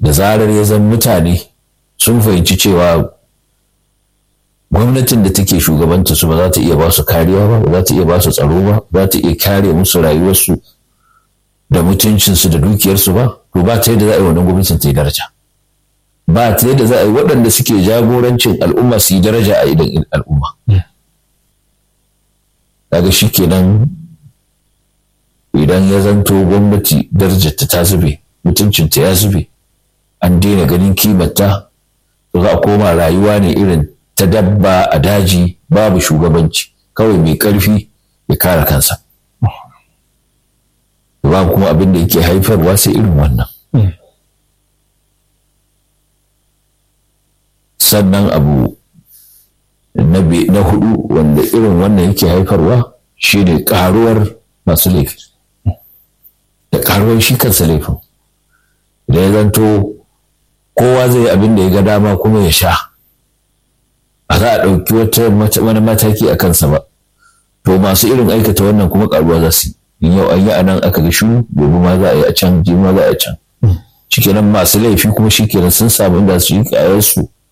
da zarar ya zan mutane sun fahimci cewa gwamnatin da take shugabanta su ba za ta iya ba su kariya ba ba za ta iya ba su tsaro ba ba za ta iya kare musu rayuwarsu da mutuncinsu da dukiyarsu ba to ba ta yadda za a yi wannan gwamnatin ta yi daraja ba ta yadda za a yi waɗanda suke jagorancin al'umma su yi daraja a idan al'umma kaga shi kenan idan ya zanto gwamnati darajarta ta zube mutuncinta ya zube an daina ganin kimarta to za a koma rayuwa ne irin ta dabba a daji babu shugabanci kawai mai ƙarfi ya kare kansa ba kuma abin da yake haifarwa sai irin wannan sannan abu na hudu wanda irin wannan yake haifarwa shine karuwar masu laifi da karuwar shi kansa laifin idan ya zanto kowa zai abin da ya ga dama kuma ya sha a za a ɗauki wani mataki a kansa ba to masu irin aikata wannan kuma karuwa za su yi yau an yi a nan aka ga shuru gobe ma za a yi a can ji ma za a yi a can shikenan masu laifi kuma shikenan sun samu inda su yi kayarsu